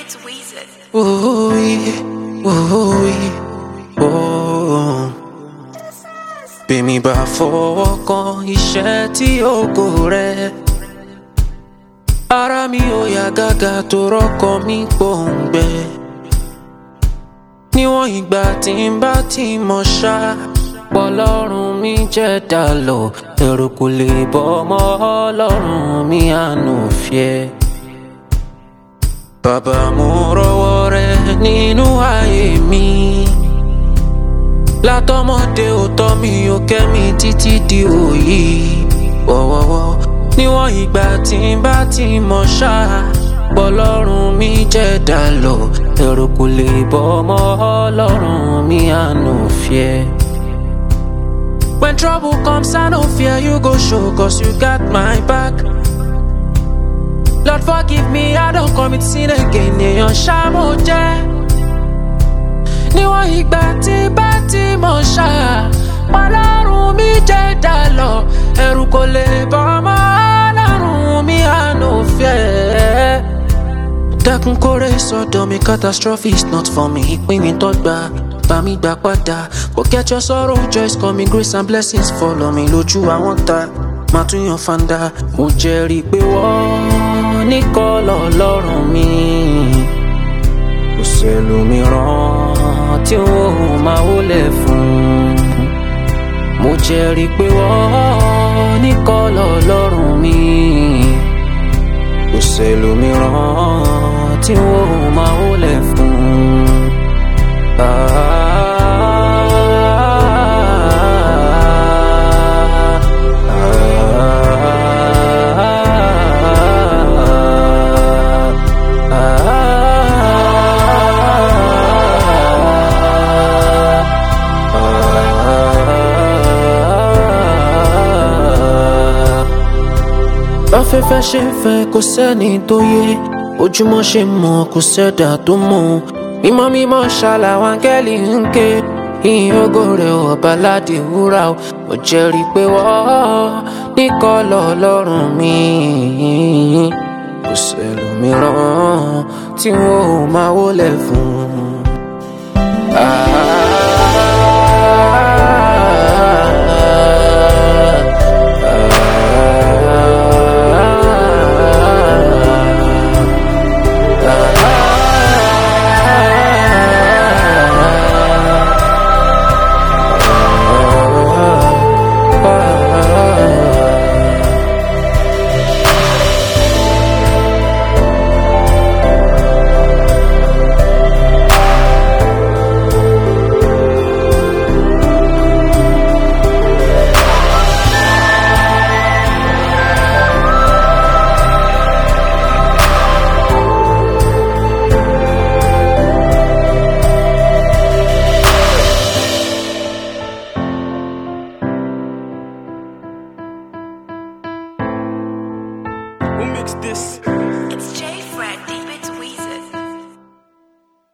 It's Weezer. Ooh, ooh, ooh. Bí mi bá fọwọ́ kan iṣẹ́ tí ògo rẹ̀. Ara mi ò yá gágá tó rọ́kọ mi gbòǹgbẹ. Níwọ̀n ìgbà tí n bá ti mọ̀ ṣá. Pọ̀lọ́run mi jẹ́ dàlọ́, ẹ̀rù kò lè bọ́ ọmọ ọlọ́run mi àánú fìẹ́. Bàbá mo rọwọ́ rẹ nínú ayé mi. Látọmọdé ò tọ́ mi ò kẹ́ mi títí di òyì. Wọ́wọ́wọ́ níwọ̀n ìgbà tí n bá ti mọ̀ ṣá. Bọ́lọ́run mi jẹ́ dàlọ́, ẹ̀rù kò lè bọ́ ọmọ ọlọ́run mi àánú fìẹ́. When trouble comes, I no fear you go show, cause you got my back. Lord forgive me, I don't commit sin again. Èèyàn ṣá mo jẹ́. Níwọ̀n ìgbà tí bá ti mọ̀ ṣá. Ọlọ́run mi jẹ́ dàlọ́. Ẹ̀rù kò lè bọ́ ọmọ ọlọ́run mi àánú fẹ́. Dákun kórè sọ́dọ̀ mi catastrophe is not for me. Ìpín mi tọ́gbà bá mi gbà padà. Forget your sorrow, joys coming, grace and blessings follow me lójú àwọn ta. Màá tún yan fanda. Mo jẹ́rìí pé wọ́n nìkan lọ́lọ́run mi. Kò sẹ́lòmíràn tí ó máa wọlé fún. Mo jẹ́rìí pé wọ́n nìkan lọ́lọ́run mi. Kò sẹ́lòmíràn tí ó máa wọlé fún. Afẹ́fẹ́ ṣe ń fẹ́ kò sẹ́ni tó yé ojúmọ́ ṣe mọ́ kò sẹ́dà tó mọ̀ mímọ́ mímọ́ ṣàlàwọ̀ áńgẹ́lì ń ké ìyìn ògo rẹ̀ ọba ládé wúrà o mo jẹ́rìí pé wọ́n nìkan lọ́lọ́run mi kò sẹ́lòmíràn tí wọ́n ò máa wọlé fún. Who mixed this? It's Jay